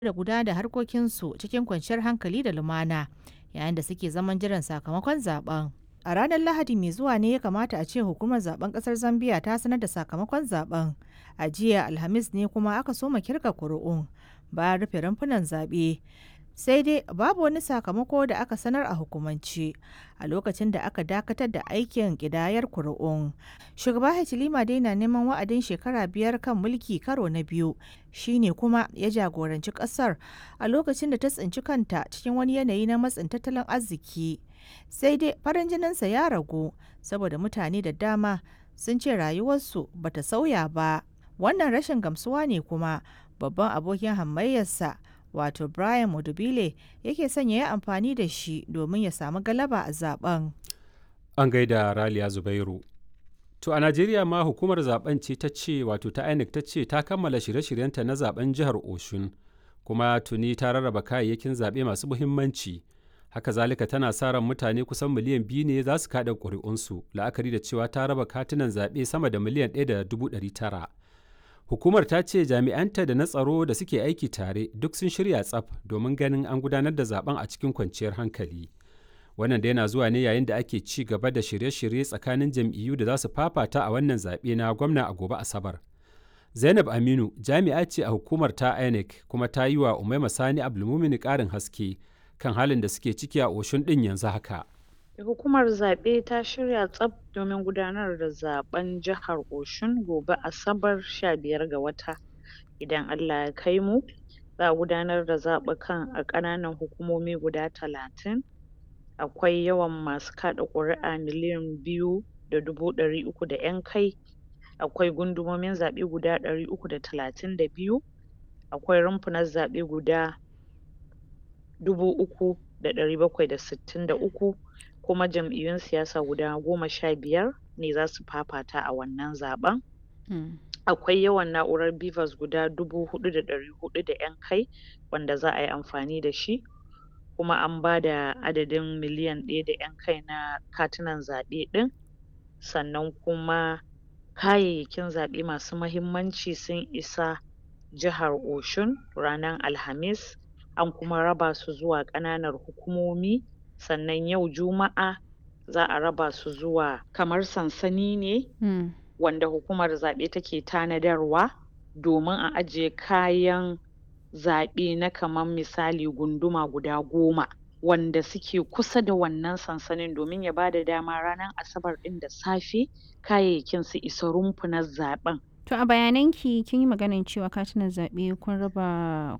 da gudanar da harkokinsu cikin kwanciyar hankali da lumana yayin da suke zaman jiran sakamakon zaben. A ranar Lahadi mai zuwa ne ya kamata a ce hukumar zaben kasar Zambia ta sanar da sakamakon zaben. A jiya Alhamis ne kuma aka soma kirga kuri'un bayan rufe rumfunan zaɓe. Sai dai babu wani sakamako da aka sanar a hukumance a lokacin da aka dakatar da aikin ƙidayar kuri'un. Shugaba Hichilema dai na neman wa'adin shekara biyar kan mulki karo na biyu shine kuma ya jagoranci ƙasar a lokacin da ta tsinci kanta cikin wani yanayi na matsin tattalin arziki. Sai dai farin jininsa ya ragu saboda mutane da dama sun ce rayuwarsu bata sauya ba. Wannan rashin gamsuwa ne kuma babban abokin hamayyarsa wato Brian Mudubile yake son ya yi amfani da shi domin ya samu galaba a zaben. An gaida Raliya Zubairu. To a Najeriya ma hukumar zaben ce ta ce wato ta INEC ta ce ta kammala shirye-shiryenta na zaben jihar Oshun kuma tuni ta rarraba kayayyakin zaɓe masu muhimmanci. Haka zalika tana sa ran mutane kusan miliyan biyu ne za su kaɗa ƙuri'unsu la'akari da cewa ta raba katunan zaɓe sama da miliyan ɗaya da dubu ɗari tara. Hukumar ta ce jami'anta da na tsaro da suke aiki tare duk sun shirya tsaf domin ganin an gudanar da zaben a cikin kwanciyar hankali. Wannan da yana zuwa ne yayin da ake ci gaba da shirye-shirye tsakanin jam'iyyu da za su fafata a wannan zaɓe na gwamna a gobe Asabar. Zainab Aminu jami'a ce a hukumar ta INEC kuma ta yi wa Umaima Sani Abdulmumini ƙarin haske kan halin da suke ciki a Oshun ɗin yanzu haka. Hukumar zaɓe ta shirya tsaf domin gudanar da zaɓen jihar Oshun gobe Asabar 15 ga wata. Idan Allah ya kai mu, za a gudanar da zaɓukan a ƙananan hukumomi guda talatin. Akwai yawan masu kaɗa ƙuri'a miliyan biyu da dubu ɗari uku da ƴan kai. Akwai gundumomin zaɓe guda ɗari uku da talatin da biyu. Akwai rumfunan zaɓe guda dubu uku da ɗari bakwai da sittin da uku. kuma jam'iyyun siyasa guda goma sha biyar ne za su fafata a wannan zaɓen. Akwai yawan na'urar BVAS guda dubu huɗu da ɗari huɗu da ƴan kai wanda za a yi amfani da shi. Kuma an ba da adadin miliyan ɗaya da ƴan kai na katunan zaɓe ɗin. Sannan kuma kayayyakin zaɓe masu mahimmanci sun isa jihar Oshun ranar Alhamis. An kuma raba su zuwa ƙananan hukumomi. sannan yau juma'a za a raba su zuwa kamar sansani ne mm. wanda hukumar zaɓe take tanadarwa domin a ajiye kayan zaɓe na kamar misali gunduma guda goma wanda suke kusa da wannan sansanin domin ya bada dama ranar asabar ɗin da safe kayayyakin su isa rumfunan zaɓen To a bayananki kin yi maganin cewa katunan zaɓe kun raba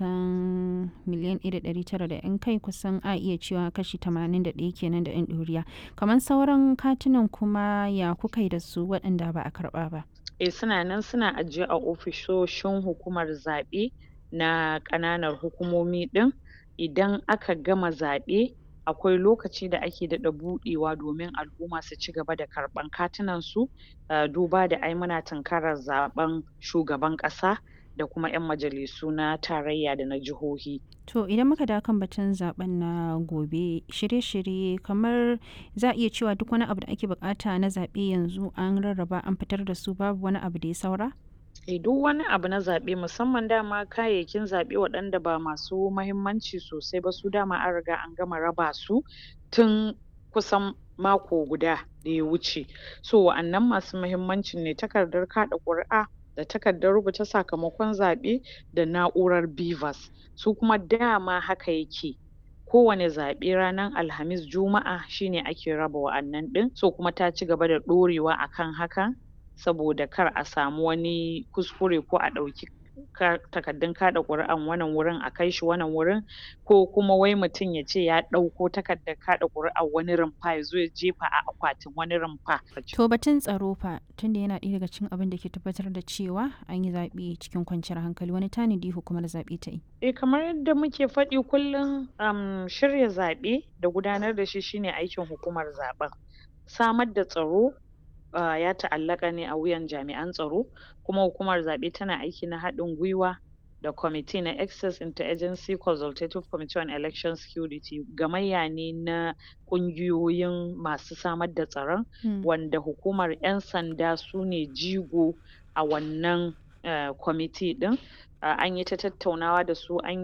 kusan miliyan ɗaya da ɗari tara da 'yan kai kusan a iya cewa kashi tamanin da ɗaya kenan da 'yan ɗoriya. Kamar sauran katunan kuma ya kuka yi da su waɗanda ba a karɓa ba? Eh suna nan suna ajiye a ofisoshin hukumar zaɓe na ƙananan hukumomi ɗin. Idan aka gama zaɓe akwai lokaci da ake daɗa buɗewa domin al'umma su ci gaba da karɓan katunan su duba da ai muna tunkarar zaɓen shugaban ƙasa da kuma 'yan majalisu na tarayya da na jihohi. To idan muka dawo kan batun zaɓen na gobe shirye-shirye kamar za a iya cewa duk wani abu da ake buƙata na zaɓe yanzu an rarraba an fitar da su babu wani abu da ya saura? Eh duk wani abu na zaɓe musamman dama kayayyakin zaɓe waɗanda ba masu mahimmanci sosai ba su dama an riga an gama raba su tun kusan mako guda da ya wuce. So wa'annan masu mahimmancin ne takardar kaɗa ƙuri'a da takardar rubuta sakamakon zaɓe da na'urar BVAS. Su kuma dama haka yake kowane zaɓe ranar Alhamis Juma'a shine ake raba wa'annan ɗin so kuma ta ci gaba da ɗorewa akan hakan saboda kar a samu wani kuskure ko a ɗauki takardun kaɗa ƙuri'an wannan wurin a kai shi wannan wurin ko kuma wai mutum ya ce ya ɗauko takardar kaɗa ƙuri'ar wani rumfa ya zo ya jefa a akwatin wani rumfa. To batun tsaro fa tunda yana ɗaya daga cikin abin da ke tabbatar da cewa an yi zaɓe cikin kwanciyar hankali wani tanadi hukumar zaɓe ta yi. Eh kamar yadda muke faɗi kullum um, shirya zaɓe da gudanar da shi shine aikin hukumar zaɓen. Samar da tsaro Uh, ya ta'allaka ne a wuyan jami'an tsaro kuma hukumar zaɓe tana aiki na haɗin gwiwa da kwamiti na access interagency consultative committee on election security gamayya ne na ƙungiyoyin masu samar da tsaron mm. wanda hukumar 'yan sanda su ne jigo a wannan uh, kwamiti ɗin uh, an yi ta tattaunawa da su an